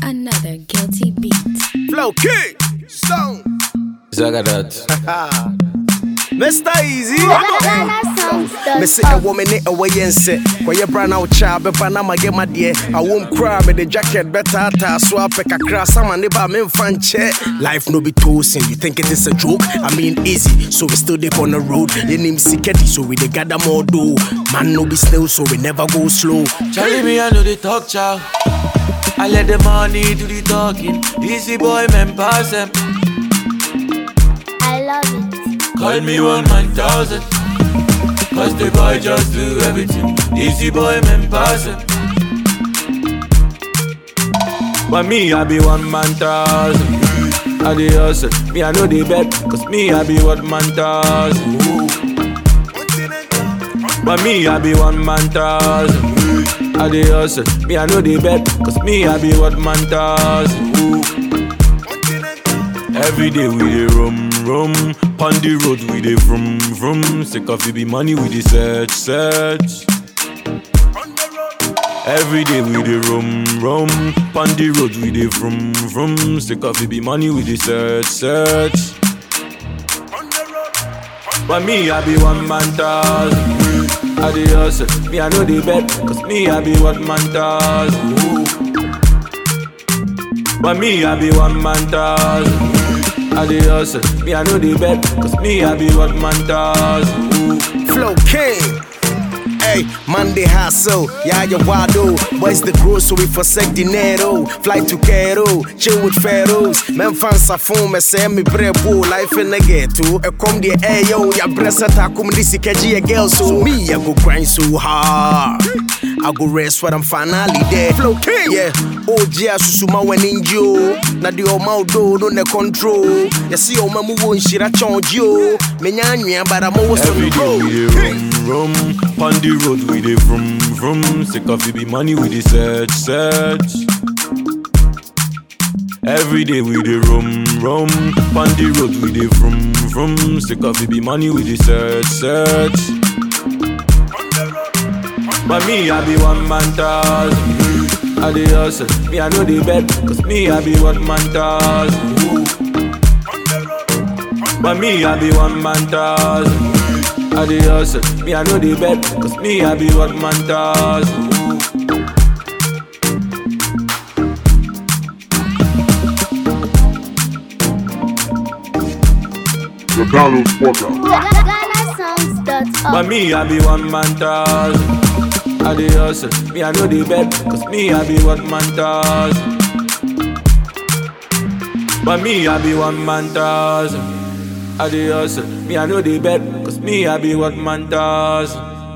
Another guilty beat. Flow King, Stone, Zagadat. Mr. Easy. Me say a woman in a way and say, Where you brand out child, but Panama get my dear. I won't cry, but the jacket better ta so I pick a cross. I'm a neighbor, me fan check. Life no be toasting, you think it is a joke? I mean, easy, so we still dip on the road. Your name Siketi, so we they gather more do. Man, no be slow, so we never go slow. Charlie, me, I know they talk, chow. I let the money do the talking. Easy boy, man, pass them. I love it. Call me one man thousand. Cause the boy just do everything. Easy boy, man, pass them. But me, I be one man thousand. I the hustle. Me, I know the bet. Cause me, I be one man thousand. But me, I be one man thousand. I the hustle. Me, I know the bet. Cause me, I be one man thousand. Every day we dey rum rum, pon the road we dey vroom vroom. Sick of it be money we dey search search. Every day we dey rum rum, pon the road we dey vroom vroom. Sick of it be money we dey search search. But me I be one man thousand. I dey hustle, me I know the bet, cause me I be one man thousand. But me I be one man thousand. I dey hustle, me I know the bet, cause me I be one man thousand. Flow King. Hey, Monday hustle, yeah, you wado. Boys the gross, so we forsake dinero. Fly to Cairo, chill with pharaohs. Men fans are phone, me say me brebo. Life in the ghetto. A come the ayo, ya bressa ta come this a girl. So me, I go grind so hard. I go rest when I'm finally there. Flow King, yeah. OG asusuma when in Joe. Na the oma do no ne control. You see, oma mu won shira chonji yo. Me nyanwa, but I'm always on Every the day we road. dey rum rum, pon the road we dey vroom vroom. Sick of it be money we dey search search. Every day we dey rum rum, pon the road we dey vroom vroom. Sick of it be money we dey search search. But me I be one man thousand. I dey hustle, me I know the bet, cause me I be one man thousand. But me I be one man thousand. I dey hustle, me I know the bet, cause me I be one man thousand. The Donald Podcast. GhanaSongs.org. But me I be one man thousand. I dey hustle, me I know the bet, cause me I be one man thousand. But me I be one man thousand. I dey hustle, me I know the bet, cause me I be one man thousand.